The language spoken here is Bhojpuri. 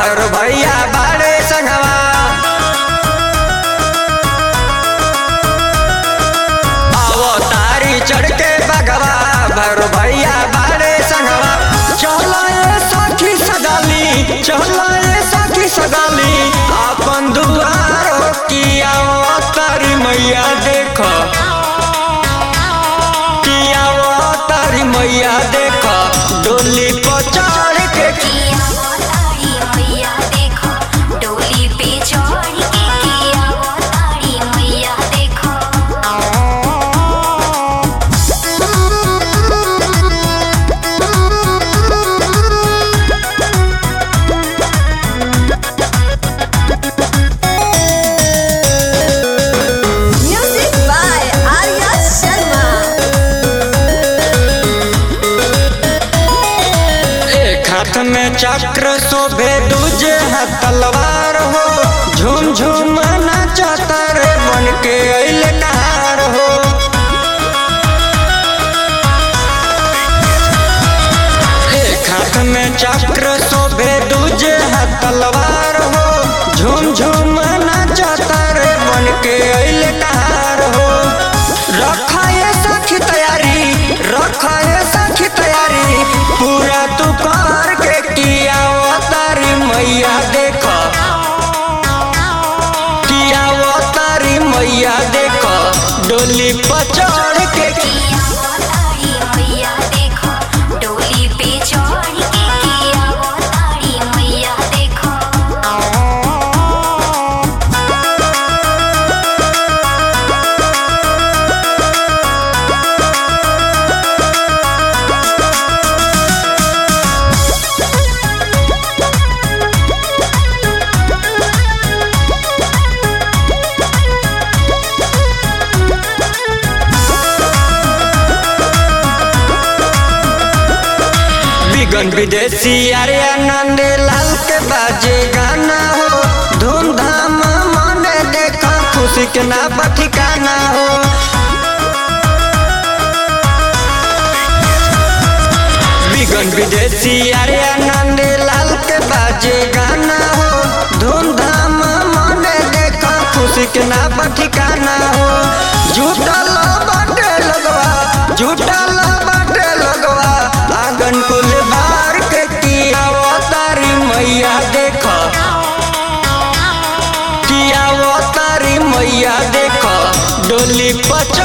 भैर भैया बाड़े संगवा आवो तारी चढ़ के बगवा भैर भैया बाड़े संगवा चलो ये सखी सगाली चलो ये सखी सगाली अपन दुआरो किया तारी मैया देखो किया तारी मैया देखो डोली पर चढ़ के किया वो तारी मैया देखो डोली पे चढ़ के किया वो तारी मैया देखो Music by Arya Sharma. एक हाथ में चक्र शोभे दूजे हाथ तलवार हो झूम झूम नाचता रे बन के अइल कार हो एक हाथ में चक्र शोभे दूजे हाथ तलवार हो झूम झूम नाचता रे बन के अइल कार हो रखा ये सखी तैयारी रखा ये सखी तैयारी पूरा तू कर के किया वो तारी मैया देखो किया वो तारी मैया देखो डोली पर चढ़ के किया वो तारी मैया देखो डोली पे चढ़ के किया वो तारी मैया देखो बिगन विदेशी अरे आनंद लाल के बाजे गाना हो धूमधाम मने देखा खुशी के ना ठिकाना हो बिगन विदेशी अरे आनंद लाल के बाजे गाना हो धूमधाम मने देखा खुशी के ना ठिकाना हो झूठल बाटे लगवा झूठल बाटे लगवा आंगन कुल बार के किया वो तारी मैया देखो किया वो तारी मैया देखो डोली पच